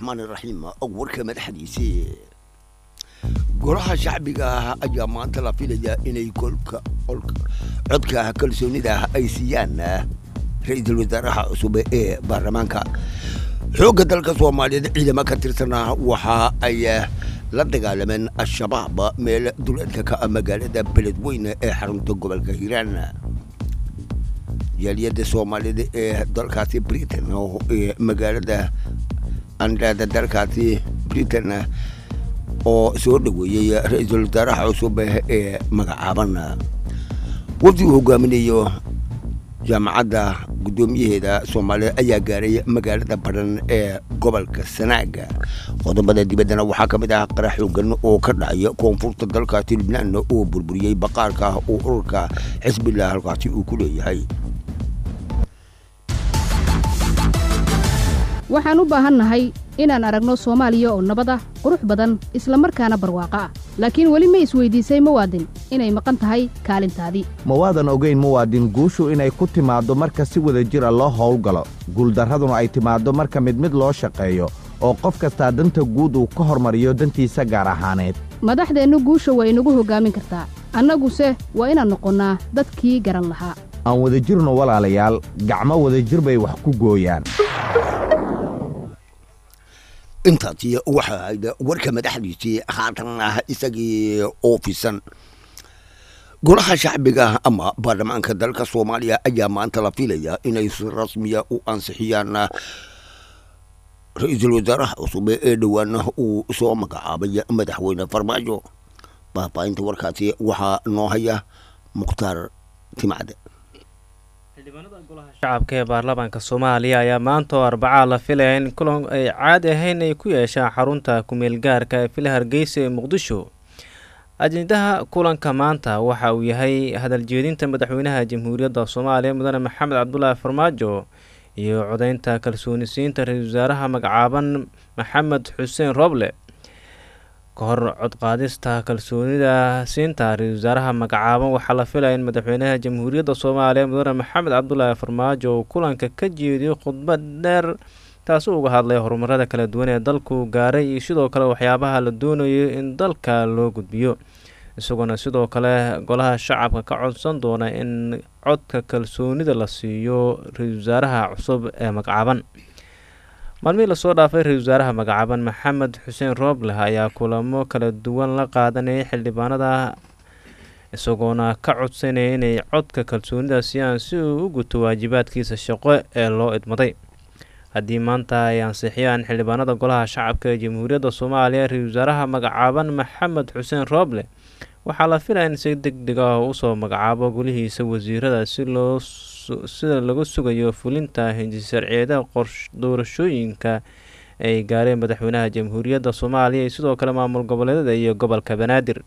raxmaan iraxiim warka madaxdiisii golaha shacbiga ah ayaa maanta la filayaa inay kolka codka kalsoonida ay siiyaan ra-iisul wasaaraha cusub ee baarlamaanka xoogga dalka soomaaliyeed ciidamo ka tirsanaa waxa ay la dagaalameen al-shabaab meel duleedka ka ah magaalada beledweyne ee xarunta gobolka hiiraan jaaliyadda soomaaliyeed ee dalkaasi britain ee magaalada andhaada dalkaasi britain oo soo dhoweeyey ra-iisul wasaaraha cusub ee magacaaban wafdi uu hogaaminayo jaamacadda guddoomiyaheeda soomaaliyeed ayaa gaaray magaalada badhan ee gobolka sanaaga qodobada dibaddana waxaa ka mid ah qarax xoogan oo ka dhacaya koonfurta dalkaasi libnaan oo burburiyey baqaarka oo ururka xisbillah halkaasi uu ku leeyahay waxaan u baahannahay inaan aragno soomaaliya oo nabad ah qurux badan isla markaana barwaaqo ah laakiin weli ma isweydiisay muwaadin inay maqan tahay kaalintaadii ma waadan ogayn muwaadin guushu inay ku timaaddo marka si wada jira loo howlgalo guuldarraduna ay timaaddo marka mid mid loo shaqeeyo oo qof kastaa danta guud uu ka hormariyo dantiisa gaar ahaaneed madaxdeennu guusha waa inagu hoggaamin kartaa annaguse waa inaan noqonnaa dadkii garan lahaa aan wada jirno walaalayaal gacmo wadajir bay wax ku gooyaan intaasi waxa ahayd warka madaxdiisii haatan ah isagii oofisan golaha shacbiga ama baarlamaanka dalka soomaaliya ayaa maanta la filaya inay si rasmiya u ansixiyaan ra-iisul wasaaraha cusub ee dhowaana uu soo magacaabay madaxweyne farmaajo faahfaahinta warkaasi waxaa noo haya mukhtaar timacde xildhibaanada golaha shacabka ee baarlamaanka soomaaliya ayaa maanta oo arbacaa la filaya in kulan ay caadi ahayn ay ku yeeshaan xarunta kumeel gaarka ee fila hargeysa ee muqdisho ajendaha kulanka maanta waxa uu yahay hadaljeedinta madaxweynaha jamhuuriyadda soomaaliya mudane maxamed cabdulaahi farmaajo iyo codeynta kalsoonisiinta ra-iisul wasaaraha magacaaban maxamed xuseen roble ka hor codqaadista kalsoonida siinta ra-iisul wasaaraha magacaaban waxaa la filaya in madaxweynaha jamhuuriyadda soomaaliya mudane maxamed cabdulaahi farmaajo uu kulanka ka jeediyo khudbad dheer taasi uga hadlay horumarada kala duwan ee dalku gaaray iyo sidoo kale waxyaabaha la doonayo in dalka loo gudbiyo isagoona sidoo kale golaha shacabka ka codsan doona in codka kalsoonida la siiyo ra-iisul wasaaraha cusub ee magacaaban maalmihii lasoo dhaafay ra-iisul wasaaraha magacaaban maxamed xuseen roobleh ayaa kulamo kala duwan la qaadanayay xildhibaanada isagoona ka codsanaya inay codka kalsoonida siiyaan si uu u guto waajibaadkiisa shaqo ee loo idmaday haddii maanta ay ansixiyaan xildhibaanada golaha shacabka ee jamhuuriyadda soomaaliya ra-iisul wasaaraha magacaaban maxamed xuseen rooble waxaa la filaya in si deg deg ah usoo magacaabo golihiisa wasiirada si loo sida lagu sugayo fulinta hindisharciyeeda doorashooyinka ay gaareen madaxweynaha jamhuuriyadda soomaaliya iyo sidoo kale maamul goboleedyada iyo gobolka banaadir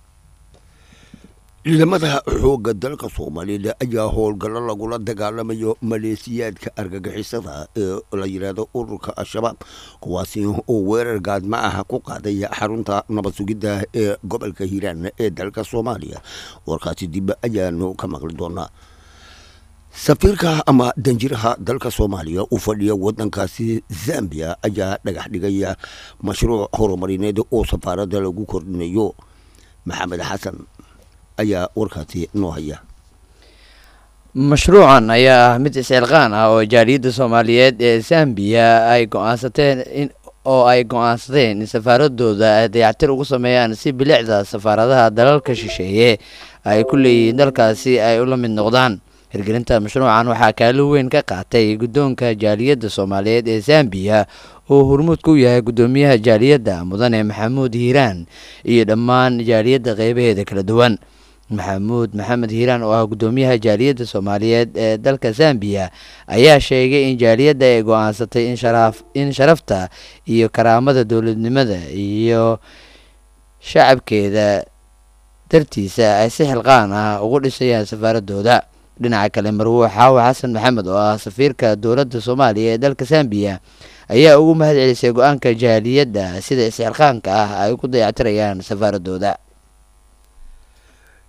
ciidamada xoogga dalka soomaaliyeed ayaa howlgallo lagula dagaalamayo maleesiyaadka argagixisada ee la yidhaahdo ururka al-shabaab kuwaasi oo weerar gaadma ah ku qaaday xarunta nabad sugidda ee gobolka hiiraan ee dalka soomaaliya warkaasi dib ayaanu ka maqli doonaa safiirka ama danjiraha dalka soomaaliya u fadhiya wadankaasi zambia ayaa dhagax dhigaya mashruuc horumarineed oo safaaradda lagu kordhinayo maxamed xasan ayaa warkaasi noo haya mashruucan ayaa ah mid iscilqaan ah oo jaaliyadda soomaaliyeed ee zambiya ay go-aansateen oo ay go-aansadeen in safaaradooda ay dayactir ugu sameeyaan si bilicda safaaradaha dalalka shisheeye ay ku leeyihiin dalkaasi ay ula mid noqdaan hirgelinta mashruucan waxaa kaalin weyn ka qaatay guddoonka jaaliyadda soomaaliyeed ee zambiya oo hormuud ku yahay guddoomiyaha jaaliyadda mudane maxamuud hiiraan iyo dhammaan jaaliyadda qeybaheeda kala duwan maxamuud maxamed hiiraan oo ah guddoomiyaha jaaliyadda soomaaliyeed ee dalka zambiya ayaa sheegay in jaaliyadda ay go-aansatay in sharafta iyo karaamada dowladnimada iyo shacabkeeda dartiisa ay si xilqaan ah ugu dhisayaan safaaradooda dhinaca kale marwo xaawa xasan maxamed oo ah safiirka dowladda soomaaliya ee dalka zambiya ayaa ugu mahad celisay go-aanka jaaliyadda sida isxilqaanka ah ay ugu dayactirayaan safaaradooda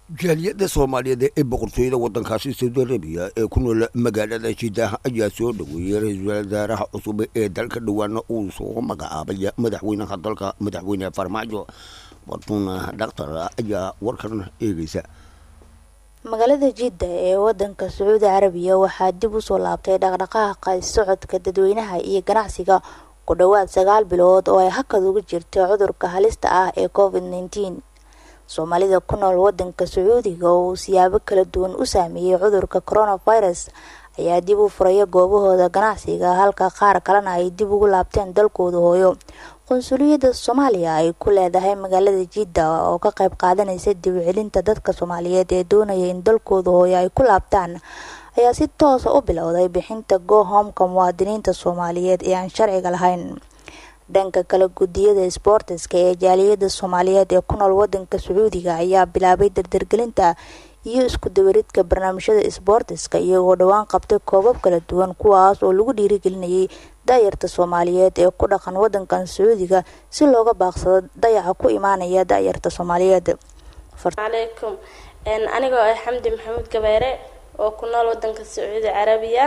jaaliyadda soomaaliyeed ee boqortooyada waddankaasi saudi arabiya ee ku nool magaalada jiddah ayaa soo dhoweeyey ra-iisul wasaaraha cusub ee dalka dhowaana uu soo magacaabay madaxweynaha dalka madaxweyne farmaajo bartuuna dhaktar ayaa warkan eegeysa magaalada jidda ee wadanka sacuudi carabiya waxaa dib usoo laabtay dhaqdhaqaaqa socodka dadweynaha iyo ganacsiga ku dhowaad sagaal bilood oo ay hakad uga jirtay cudurka halista ah ee covid nneteen soomaalida ku nool wadanka sacuudiga oo uu siyaabo kala duwan u saameeyey cudurka coronavirus ayaa dib u furaya goobahooda ganacsiga halka qaar kalena ay dib ugu laabteen dalkooda hooyo qunsuliyadda soomaaliya ay ku leedahay magaalada jidda oo ka qayb qaadanaysa dib u celinta dadka soomaaliyeed ee doonaya in dalkooda hooyo ay ku laabtaan ayaa si toosa u bilowday bixinta gohomka muwaadiniinta soomaaliyeed ee aan sharciga lahayn dhanka kale gudiyada sboortiska ee jaaliyada soomaaliyeed ee ku nool wadanka sacuudiga ayaa bilaabay dardargelinta iyo isku dawaridka barnaamijyada sboortiska iyagoo dhowaan qabtay koobab kala duwan kuwaas oo lagu dhiirigelinayay daayarta soomaaliyeed ee ku dhaqan wadankan sacuudiga si looga baaqsado dayaca ku imaanaya daayarta soomaaliyeed alaykum anigoo ah xamdi maxamuud gabeere oo ku nool wadanka sacuudi carabiya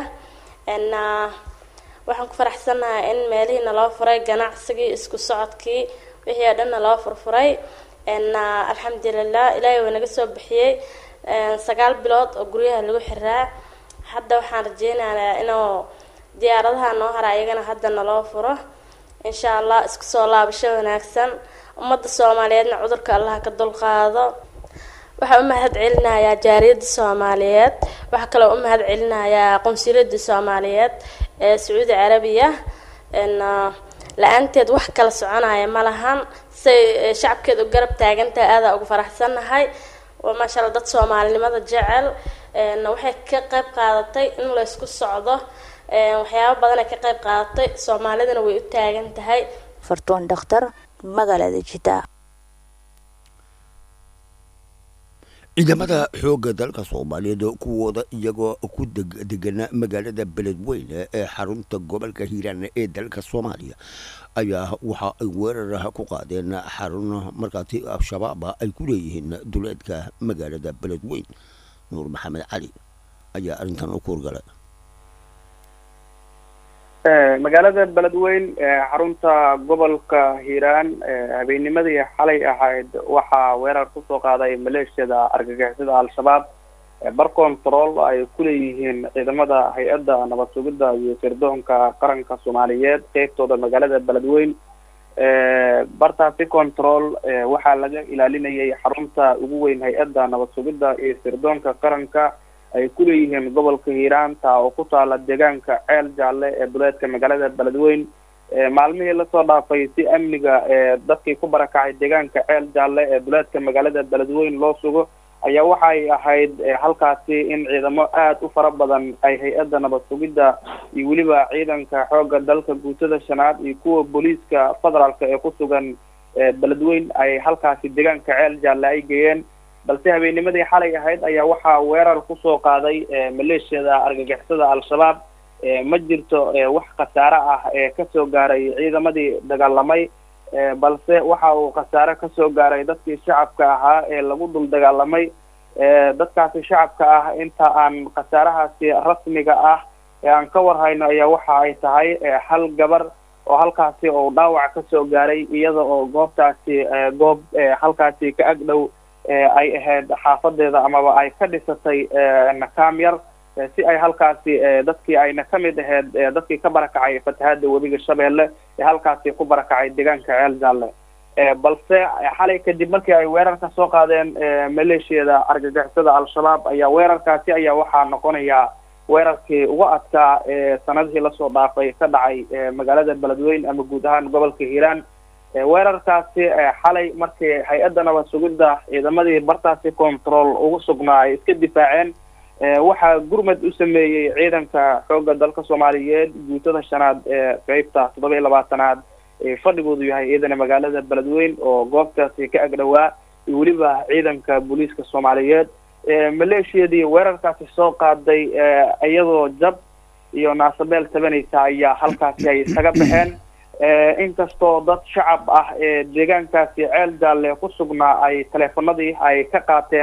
waxaan ku faraxsanahay in meelihii naloo furay ganacsigii isku socodkii wixii oo dhanna loo furfuray alxamdulilah ilaahay waa naga soo bixiyey sagaal bilood oo guryaha lagu xiraa hadda waxaan rajeynayaa inuu diyaaradaha noo hara iyagana hadda naloo furo insha allah isku soo laabasho wanaagsan ummadda soomaaliyeedna cudurka allah ka dulqaado waxaa u mahad celinayaa jaariyadda soomaaliyeed waxaa kaloo u mahad celinayaa qunsuliyadda soomaaliyeed ee sacuudi carabiya la-aanteed wax kala soconaya ma lahan say shacabkeed u garab taagantahay aadaa ugu faraxsannahay maasha alla dad soomaalinimada jecel waxay ka qayb qaadatay in laysku socdo waxyaabo badanay ka qayb qaadatay soomaalidana way u taagan tahay fartuun dhakhtar magaalada jidda ciidamada xoogga dalka soomaaliyeed kuwooda iyagoo ku degana magaalada beledweyne ee xarunta gobolka hiiraan ee dalka soomaaliya ayaa waxa ay weeraraha ku qaadeen xarun markaasi al-shabaaba ay ku leeyihiin duleedka magaalada beledweyn nuur maxamed cali ayaa arrintan u kuurgalay magaalada beledweyn xarunta gobolka hiiraan habeennimadii xalay ahayd waxaa weerar kusoo qaaday maleeshiyada argagixisada al-shabaab bar control ay ku leeyihiin ciidamada hay-adda nabad sugidda iyo sirdoonka qaranka soomaaliyeed qeybtooda magaalada beledweyn bartaasi control waxaa laga ilaalinayay xarunta ugu weyn hay-adda nabad sugidda iyo sirdoonka qaranka ay ku leeyihiin gobolka hiiraan taa oo ku taala deegaanka ceel jaalle ee duleedka magaalada beledweyn maalmihii lasoo dhaafay si amniga dadkii ku barakacay deegaanka ceel jaalle ee duleedka magaalada beledweyn loo sugo ayaa waxay ahayd halkaasi in ciidamo aada u fara badan ay hay-adda nabad sugidda iyo weliba ciidanka xoogga dalka guutada shanaad iyo kuwa booliiska federaalka ee ku sugan beledweyn ay halkaasi deegaanka ceel jaalle ay geeyeen balse habeennimadii xalay ahayd ayaa waxaa weerar kusoo qaaday maleeshiyada argagixisada al-shabaab ma jirto wax khasaare ah ee kasoo gaaray ciidamadii dagaalamay balse waxa uu khasaare kasoo gaaray dadkii shacabka ahaa ee lagu dul dagaalamay dadkaasi shacabka ah inta aan khasaarahaasi rasmiga ah ee aan ka warhayno ayaa waxa ay tahay hal gabar oo halkaasi oo dhaawac kasoo gaaray iyada oo goobtaasi goob halkaasi ka ag dhow ay ahayd xaafadeeda amaba ay ka dhisatay nakaam yar si ay halkaasi dadkii ayna ka mid ahayd dadkii ka barakacay fatahaada webiga shabeelle ee halkaasi ku barakacay deegaanka ceel jaalle balse xalay kadib markii ay weerarka soo qaadeen maleeshiyada argagixisada al-shabaab ayaa weerarkaasi ayaa waxaa noqonaya weerarkii uga adkaa sanadihii lasoo dhaafay ka dhacay magaalada beledweyn ama guud ahaan gobolka hiiraan weerarkaasi xalay markii hay-adda nabad sugidda ciidamadii bartaasi control ugu sugnaa ay iska difaaceen waxaa gurmad u sameeyey ciidanka xoogga dalka soomaaliyeed guutada shanaad ee qeybta toddoba iyo labaatanaad ee fadhigoodu yahay ciidana magaalada beledweyn oo goobtaasi ka agdhowaa iyo weliba ciidanka booliiska soomaaliyeed maleeshiyadii weerarkaasi soo qaaday iyadoo jab iyo naasabeel tabanaysa ayaa halkaasi ay isaga baxeen inkastoo dad shacab ah ee deegaankaasi ceel jaalle ku sugnaa ay teleefanadii ay ka qaateen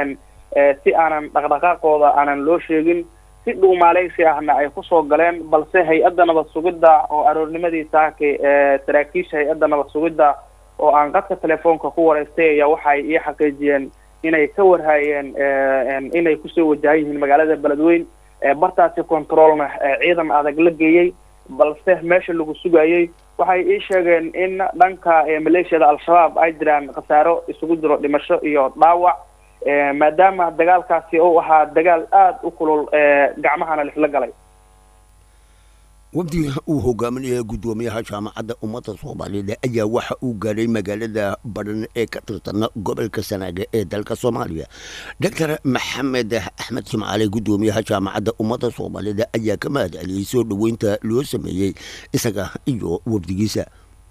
si aanan dhaqdhaqaaqooda aanan loo sheegin si dhuumaaleysi ahna ay kusoo galeen balse hay-adda nabad sugidda oo aroornimadii saake saraakiisha hay-adda nabad sugidda oo aan qadka telefoonka ku wareystay ayaa waxay ii xaqiijiyeen inay ka warhaayeen inay kusoo wajahan yihiin magaalada beledweyn bartaasi controlna ciidan adag la geeyey balse meesha lagu sugayey waxay ii sheegeen in dhanka maleeshiyada al-shabaab ay jiraan khasaaro isugu jiro dhimasho iyo dhaawac maadaama dagaalkaasi uu ahaa dagaal aada u kulul gacmahana lisla galay wafdiga uu hogaaminaya guddoomiyaha jaamacadda ummadda soomaaliyeed ayaa waxa uu gaaray magaalada badhan ee ka tirsan gobolka sanaaga ee dalka soomaaliya doctor maxamed axmed jimcaale guddoomiyaha jaamacadda ummadda soomaaliyeed ayaa ka mahad celiyey soo dhoweynta loo sameeyey isaga iyo wafdigiisa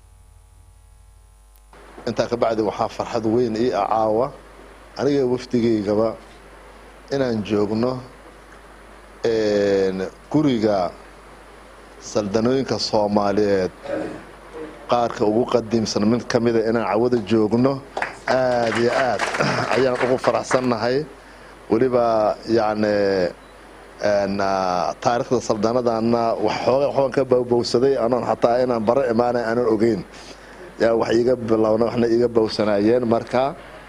intaa ka bacdi waxaa farxad weyn ii ah caawa aniga wafdigaygaba inaan joogno guriga saldanooyinka soomaaliyeed qaarka ugu qadiimsan mid ka mida inaan cawada joogno aad iyo aad ayaan ugu faraxsannahay weliba yacni taariikhda saldanadana waxooga waxbaan ka bawbowsaday anoon xataa inaan bara imaanay aanan ogeyn yaa wax iiga bilowna waxna iiga bowsanaayeen marka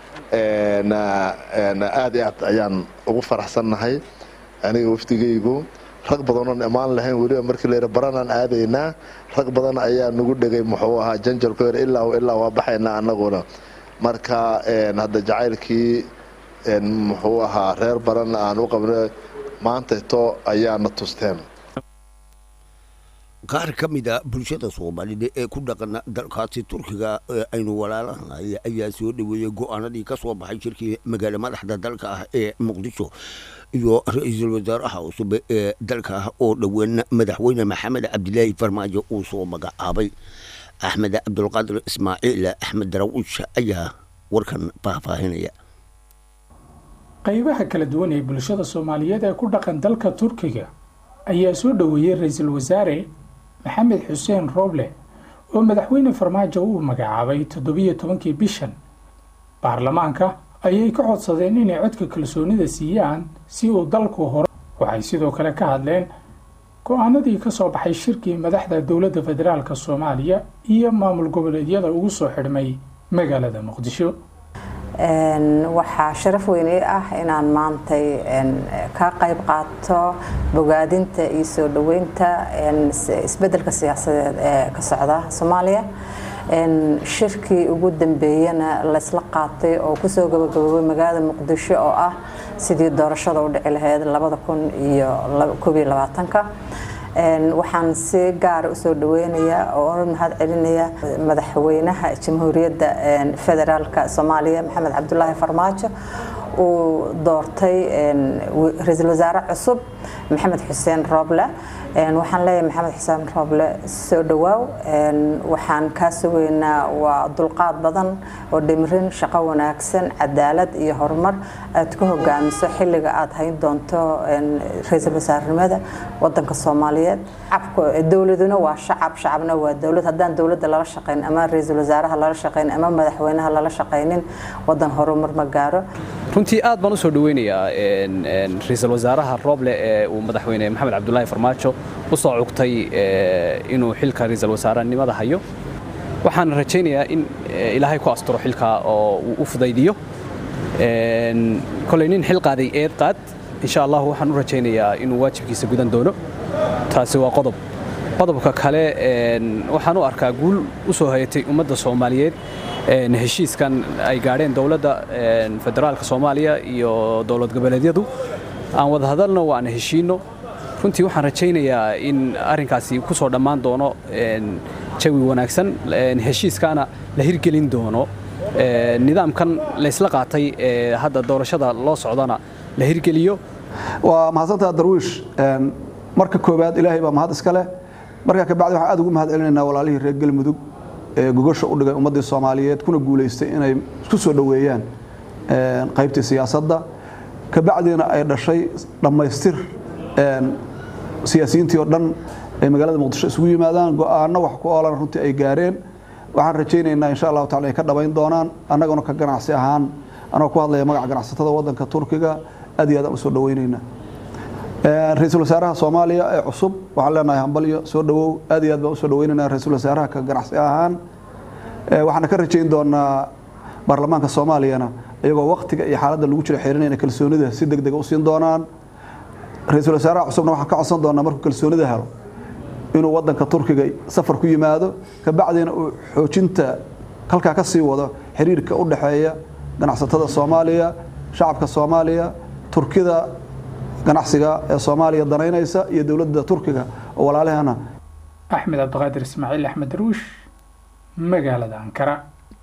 aad iyo aad ayaan ugu faraxsannahay aniga wafdigaygu rag badanoon imaan lahayn weliba markii layidha baranaan aadaynaa rag badan ayaa nagu dhegay muxuu ahaa janjalku yar ilaa ilaa waa baxaynaa annaguna marka hadda jacaylkii muxuu ahaa reer baran aan u qabna maantayto ayaana tusteen qaar ka mida bulshada soomaalida ee ku dhaqan dalkaasi turkiga ee aynu walaalahay ayaa soo dhaweeyey go-aanadii ka soo baxay shirkii magaalo madaxda dalka ah ee muqdisho iyo ra-iisul wasaaraha cusub ee dalka oo dhowaan madaxweyne maxamed cabdilaahi farmaajo uu soo magacaabay axmed cabdulqaadir ismaaciil axmed darawush ayaa warkan faahfaahinaya qaybaha kala duwan ee bulshada soomaaliyeed ee ku dhaqan dalka turkiga ayaa soo dhoweeyey ra-iisul wasaare maxamed xuseen rooble oo madaxweyne farmaajo uu magacaabay toddobiyo tobankii bishan baarlamaanka ayay ka codsadeen inay codka kalsoonida siiyaan si uu dalku hore waxay sidoo kale ka hadleen go-aanadii ka soo baxay shirkii madaxda dowladda federaalk soomaaliya iyo maamul goboleedyada ugu soo xidhmay magaalada muqdisho waxaa sharaf weyn ii ah inaan maantay ka qayb qaato bogaadinta iyo soo dhoweynta isbedelka siyaasadeed ee ka socda soomaaliya shirkii ugu dambeeyana laysla qaatay oo kusoo gabagaboobay magaalada muqdisho oo ah sidii doorashada u dhici lahayd labada kun iyo koob iyo labaatanka waxaan si gaara usoo dhaweynayaa oo oran mahad celinaya madaxweynaha jamhuuriyadda federaalka soomaaliya maxamed cabdulaahi farmaajo uu doortay ra-iisul wasaare cusub maxamed xuseen rooble waxaan leeyahay maxamed xuseen rooble soo dhawaaw waxaan kaa sugaynaa waa dulqaad badan oo dhimirin shaqo wanaagsan cadaalad iyo horumar aad ku hogaamiso xilliga aad hayn doonto ra-iisul wasaarenimada wadanka soomaaliyeed dowladuna waa shacab shacabna waa dowlad haddaan dowladda lala shaqayn ama ra-iisul wasaaraha lala shaqayn ama madaxweynaha lala shaqaynin wadan horumar ma gaaro runtii aad baan usoo dhaweynayaa ra-iisul wasaaraha rooble ee uu madaxweyne maxamed cabdulaahi farmaajo u soo cugtay inuu xilka ra-iisul wasaarenimada hayo waxaan rajaynayaa in ilaahay ku asturo xilka oo uu u fudaydiyo kolay nin xil qaaday eed qaad insha allah waxaan u rajaynayaa inuu waajibkiisa gudan doono taasi waa qodob qodobka kale waxaan u arkaa guul u soo hayatay ummadda soomaaliyeed heshiiskan ay gaadheen dowladda federaalka soomaaliya iyo dowlad goboleedyadu aan wada hadalno waan heshiino runtii waxaan rajaynayaa in arrinkaasi ku soo dhammaan doono jawi wanaagsan heshiiskaana la hirgelin doono nidaamkan laysla qaatay ee hadda doorashada loo socdana la hirgeliyo waa mahadsantaha darwiish marka koowaad ilaahay baa mahad iska leh markaa kabacdi waxaan aad ugu mahad celinaynaa walaalihii reer galmudug ee gogosha u dhigay ummaddii soomaaliyeed kuna guulaystay inay isku soo dhoweeyaan qaybtii siyaasadda kabacdiina ay dhashay dhammaystir siyaasiyiintii oo dhan ay magaalada muqdisho isugu yimaadaan go-aanno wax ku oolan runtii ay gaareen waxaan rajaynaynaa insha allahu tacala ay ka dhabayn doonaan annaguna ka ganacsi ahaan anoo ku hadlaya magaca ganacsatada wadanka turkiga aad iyo aad aan usoo dhaweyneynaa ra-iisul wasaaraha soomaaliya ee cusub waxaan leenahay hambalyo soo dhawow aad iyo aad baan usoo dhaweyneynaa ra-iisul wasaaraha ka ganacsi ahaan waxaana ka rajayn doonaa baarlamaanka soomaaliyana iyagoo waktiga iyo xaaladda lagu jiro xirinayna kalsoonida si deg dega u siin doonaan ra-iisul wasaaraha cusubna waxaan ka codsan doonaa markuu kalsoonida helo inuu wadanka turkiga safar ku yimaado kabacdina uu xoojinta halkaa ka sii wado xiriirka u dhexeeya ganacsatada soomaaliya shacabka soomaaliya turkida ganacsiga ee soomaaliya danaynaysa iyo dowladda turkiga oo walaalahana axmed cabdiqaadir ismaaciil axmed daruush magaalada ankara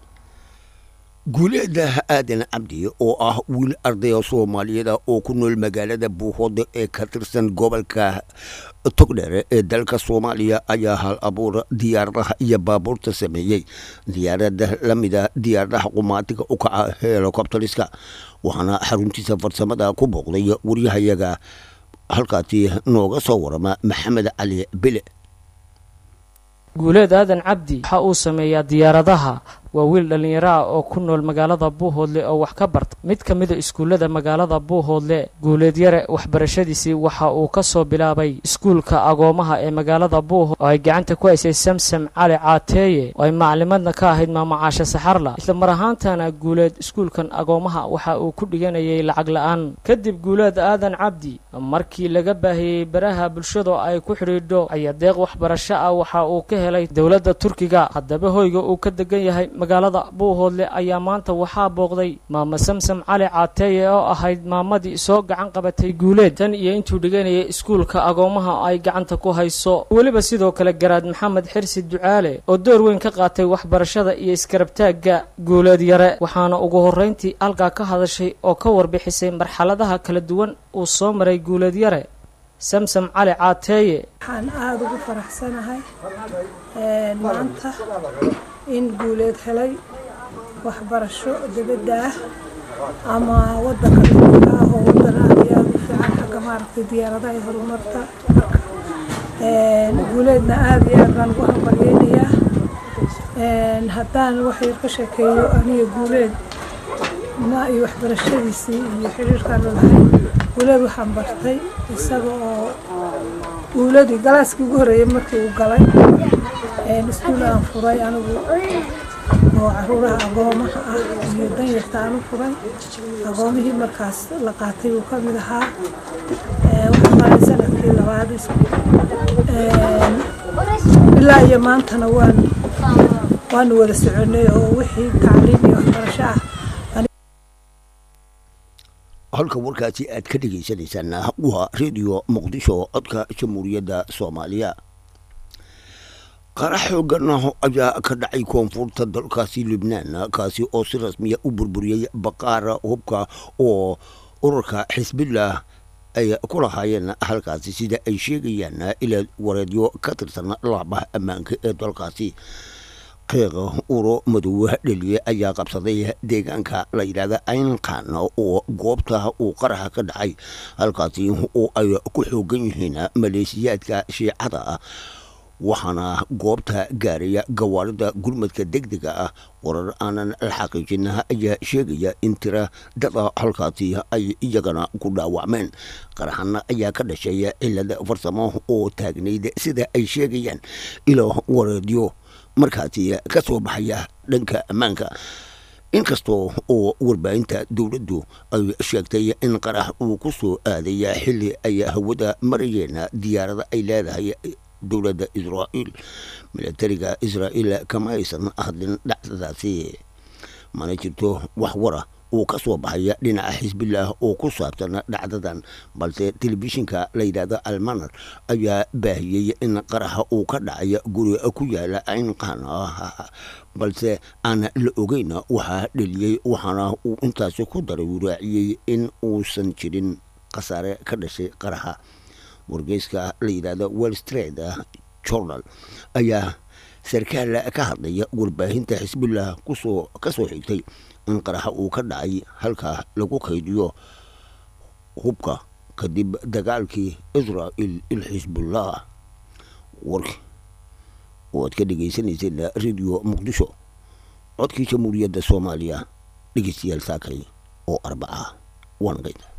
guuleeda aadan cabdi oo ah wiil ardaya soomaaliyeed ah oo ku nool magaalada buuhoode ee ka tirsan gobolka togdheere ee dalka soomaaliya ayaa hal abuura diyaaradaha iyo baabuurta sameeyey diyaarada lamida diyaaradaha qumaatiga u kaca helikobteriska waxaana xaruntiisa farsamada ku booqday waryahayaga halkaasi nooga soo warama maxamed cali bile guuleed aadan cabdi waxa uu sameeyaa diyaaradaha waa wiil dhallinyaro ah oo ku nool magaalada buuhoodle oo wax ka barta mid ka mida iskuullada magaalada buuhoodle guuleed yare waxbarashadiisii waxa uu ka soo bilaabay iskuulka agoomaha ee magaalada buuhood oo ay gacanta ku haysay samsam cali caateeye oo ay maclimadna ka ahayd maamacaashe saxarla isla mar ahaantana guuleed iskuulkan agoomaha waxa uu ku dhiganayay lacag la-aan kadib guuleed aadan cabdi markii laga baahiyey baraha bulshada ay ku xidhiidho ayaa deeq waxbarasho ah waxa uu ka helay dowladda turkiga haddaba hoyga uu ka degan yahay magaalada buuhoodle ayaa maanta waxaa booqday maama samsam cali caateeye oo ahayd maamadii soo gacan qabatay guuleed tan iyo intuu dhiganayay iskuulka agoomaha ay gacanta ku hayso weliba sidoo kale garaad maxamed xirsi ducaale oo door weyn ka qaatay waxbarashada iyo iskarabtaagga guuleed yare waxaana ugu horrayntii halkaa ka hadashay oo ka warbixisay marxaladaha kala duwan uu soo maray guuleed yare samsam cali caateeye waxaan aada ugu faraxsanahay maanta in guuleed helay waxbarasho dibadda ah ama wadanka turkiga ah oo wadan aada iyo aada u fiican xagga maaragtay diyaaradaha iyo horumarta guuleedna aada iyo aad baan ugu hambalyeynayaa haddaan wax yar ka sheekeeyo aniga guuleed ma iyo waxbarashadiisii iyo xiriirkaan lolahay guuleed waxaan bartay isaga oo guuladii galaaskii ugu horreeyay markii uu galay iskuul aan furay anigu oo caruuraha agoomaha ah iyo danyarta aan u furay agoomihii markaas la qaatay uu ka mid ahaa waxaan maray sanadkii labaad ilaa iyo maantana waan waanu wada soconay oo wixii tacliim iyo waxbarasho ah halka warkaasi aad ka dhegeysaneysaan waa redio muqdisho codka jamhuuriyadda soomaaliya qarax xoogan ayaa ka dhacay koonfurta dalkaasi libnaan kaasi oo si rasmiya u burburiyey baqaara hubka oo ururka xisbillah ay ku lahaayeen halkaasi sida ay sheegayaan ilaa wareedyo ka tirsan laabaha ammaanka ee dalkaasi qiiqa uro madow dheliye ayaa qabsaday deegaanka la yidhaahda aynkan oo goobta uu qaraxa ka dhacay halkaasi oo ay ku xoogan yihiin maleesiyaadka shiicada ah waxaana goobta gaaraya gawaarida gurmadka degdega ah warar aanan la xaqiijin ayaa sheegaya in tira dada halkaasi ay iyagana ku dhaawacmeen qaraxana ayaa ka dhashay cilada farsamo oo taagnayd sida ay sheegayaan ilo wareedyo markaasi ka soo baxaya dhanka ammaanka inkastoo oo warbaahinta dowladdu ay sheegtay in qarax uu ku soo aadaya xilli ay hawada marayeen diyaarada ay leedahay dowladda israa'iil milatariga israa'iil kama aysan hadlin dhacdadaasi mana jirto wax wara uu ka soo baxaya dhinaca xisbillaah oo ku saabsan dhacdadan balse telefishinka la yidhaahdo almanar ayaa baahiyey in qaraxa uu ka dhacay guri ku yaala aynqan balse aan la ogeyn waxaa dheliyey waxaana uu intaasi ku daray uu raaciyey in uusan jirin khasaare ka dhashay qaraxa wargeyska la yidhaahdo well street journal ayaa sarkaal ka hadlaya warbaahinta xisbillah kusoo ka soo xigtay in qaraxa uu ka dhacay halkaa lagu kaydiyo hubka kadib dagaalkii israa'il il xisbullah warki oo aad ka dhegeysaneyseen radio muqdisho codkii jamhuuriyadda soomaaliya dhegeystayaal saakay oo arbaca wanqayda